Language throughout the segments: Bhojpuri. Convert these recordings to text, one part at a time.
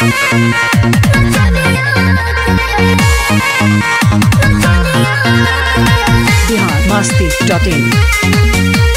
बिहार मस्ती डॉट इन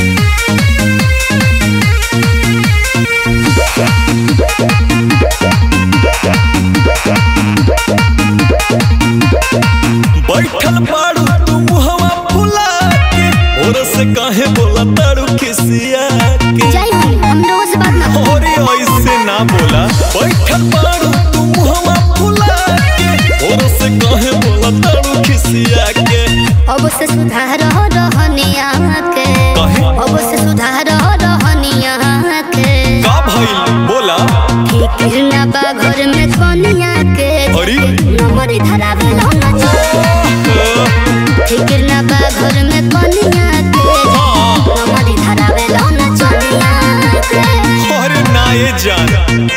बैठल बाड़ू तू मुहवा फुला के और से काहे बोला ताड़ू खिसिया के जय हो हम रोज बात ना अरे ऐसे ना बोला बैठल बाड़ू तू मुहवा फुला के और से काहे बोला ताड़ू खिसिया के अब से सुधार रहनिया के काहे अब से सुधार रहनिया के का भइल बोला फिकिर ना बा घर में कनिया के अरे नंबर धरावे लौना फिकिर ना बा घर में कनिया के हाँ नंबर धरावे लौना चनिया के अरे ना ये जान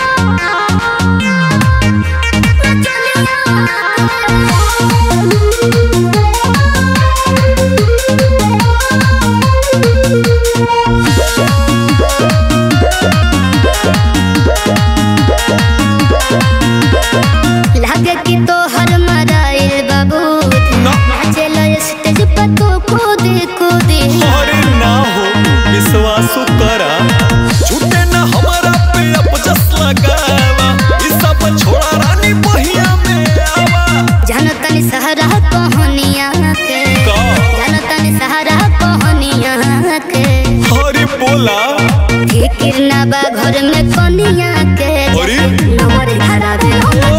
लागे कि तो हर मराइल बाबू ना नाचेला स्टेज पर तो कूद कूद अरे ना हो विश्वास करा झूठे ना हमारा पे अपजस लगावा ई सब छोड़ा रानी बहिया में आवा जानतनी सहरा कहानिया के का जानतनी सहरा कहानिया के अरे बोला फिकिर ना बा घर में कनिया के अरे नंबर धरा दे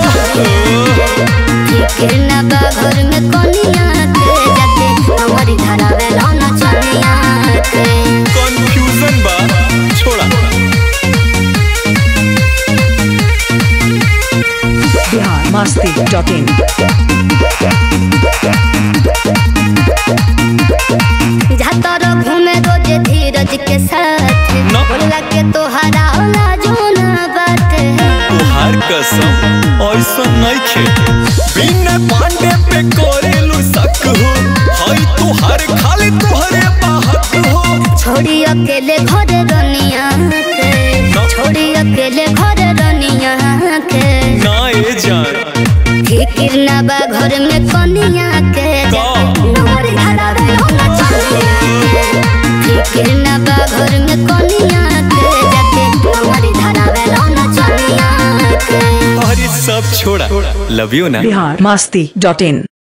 फिकिर ना बा घर में कनिया के जाके नंबर धरा दे लौना चनिया के कंफ्यूजन बा छोड़ा बिहार मस्ती डॉट इन जातर घूमे रोज धीरज के साथ ना। बोला के तोहरा लाजो ना बात तुहार कसम ऐसा नहीं खे बिना पांडे पे करेलू शक हो हाय तुहार खाली तुहरे बाहक हो छोड़ी अकेले घर रनिया के छोड़ी अकेले घर रनिया के ना ये जान फिकिर ना बा घर में कनिया के का? नंबर धरा दे लौना चनिया के फिकिर ना बा घर में कनिया के जाके नंबर धरा दे लौना चनिया के अरे सब छोड़ा लव यू ना बिहार मस्ती डॉट इन